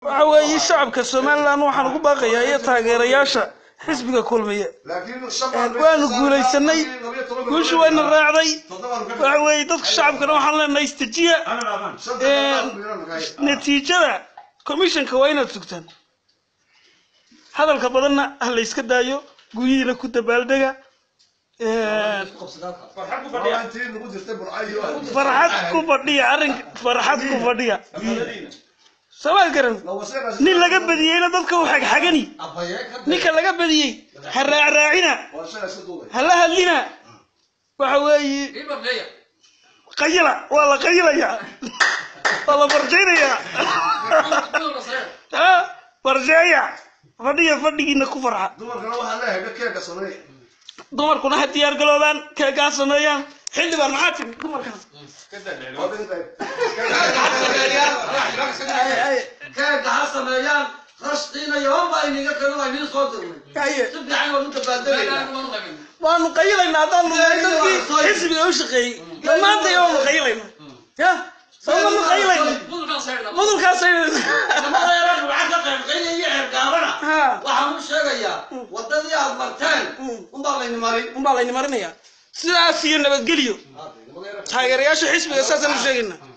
waxa weeye shacabka somalilan waxaan ugu baaqayaa iyo taageerayaasha xisbiga kulmiye waanu guulaysanay guushu wayna raacday waxa weeye dadka shacabkana waxaan leenahay istajiya natiijada commissionka waa inaad sugtaan hadalka badanna ha la iska daayo guryihiina ku dabaaldega farxad ku fadhiya arrinka farxad ku fadhiya samaad garan nin laga badiyeyna dadka u xagxagani ninka laga badiyey ha raacraacina ha la hadlina waxa weeye qayila waa la qayilayaa waa la barjaynayaa ha barjeeya fadhiya fadhigiina ku farxa dumarkuna ha diyaar galoobaan keegaa sameeyaan xildhibaan maxaa tiri dumarkana keega ha sameeyaan rashqiina yoon baa iniga kano waa iniin soo dirnay Haye. si fiican waa nuka baadalaynaa waanu qayilaynaa haddaan nunahay dadkii xisbiga u shaqeeyey dhammaantay waanu qayilaynaa ya sababanu qayilayna mudulkaasay nimadeera rubca ka qaybqaynaya iyo xeergaabana Ha. waxaan u sheegayaa wadadii aad marteen unbaa layni marin unbaa layni marinayaa sidaas iyo nabadgelyo taageerayaasha xisbiga saasaan u sheegaynaa